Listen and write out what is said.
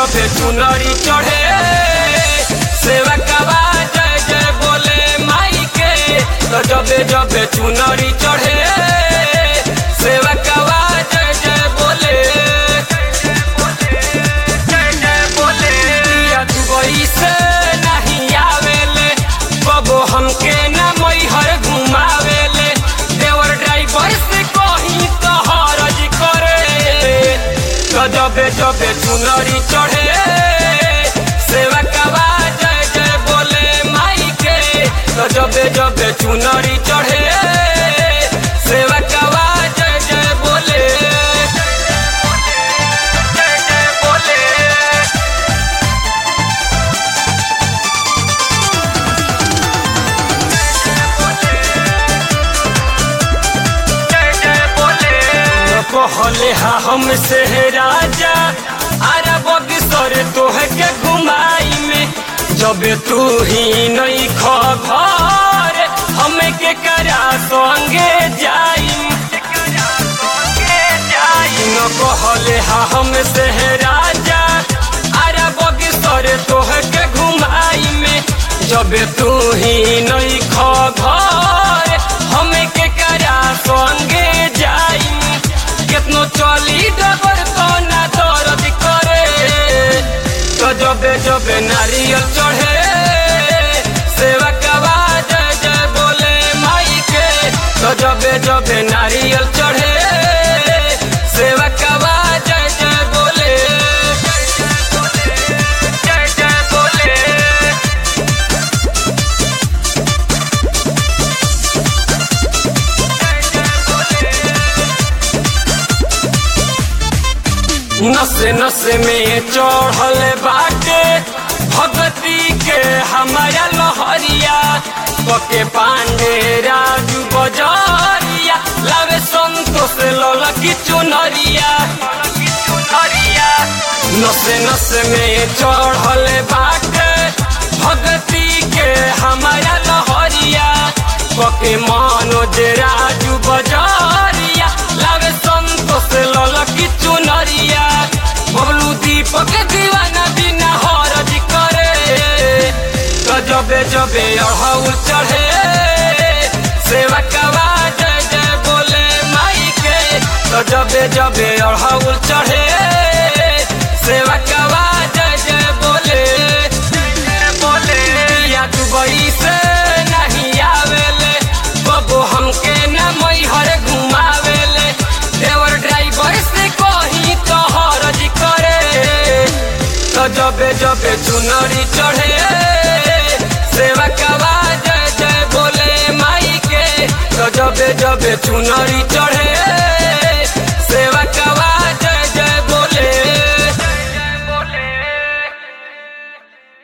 जबे चुनरी चढ़े सेवा कबा जय जय बोले माई के तो जबे जबे चुनरी चढ़े सेवा कबा जय जय बोले जय जय बोले या दुबई से नहीं आवेले बबो हमके ना मैहर घुमावेले देवर ड्राइवर से कहीं तो हरज करे तो जबे जबे चुनरी चढ़े सेवा कबा जय जय बोले माई के तो जबे जबे चुनरी चढ़े सेवा कबा जय जय बोले जय जय बोले जय जय बोले कहले हा हमसे है राजा अरे बगसर तोह के घुमाई में जब तू ही नहीं खबर हमें के करा संगे जाई न कहले हा हमसे है राजा अरे बगसर तोह के घुमाई में जब तू ही नहीं खबर हमें के करा संगे जाई केतनो चली डबर तो ना दर्द करे तो जबे जबे नारियल चढ़े सेवा कबा जय जय बोले माई के तो जबे जबे नारियल चढ़े सेवा कबा जय जय बोले जय जय बोले नसे नसे में चढ़ल बाटे भगती के हमारा लहरिया पके पांडे राजू बजरिया लावे संतोष ललकी चुनरिया नसे नसे में चढ़ल बाटे भगती के हमारा लहरिया पके मनोज राजू बजरिया लावे संतोष ललकी चुनरिया बबलू दीपक दीवाना बिना हरज करे तो जबे जबे अड़हुल चढ़े सेवा कबा जय जय बोले माई के तो जबे जबे अड़हुल चढ़े सेवा कबा जय जय बोले बोले या दुबई से नहीं आवेले बबो हमके न मैहर घुमावेले देवर ड्राइवर से कहीं तो हरज करे तो जबे जबे चुनरी चढ़े सेवा कबा जय जय बोले माई के तो जबे जबे चुनरी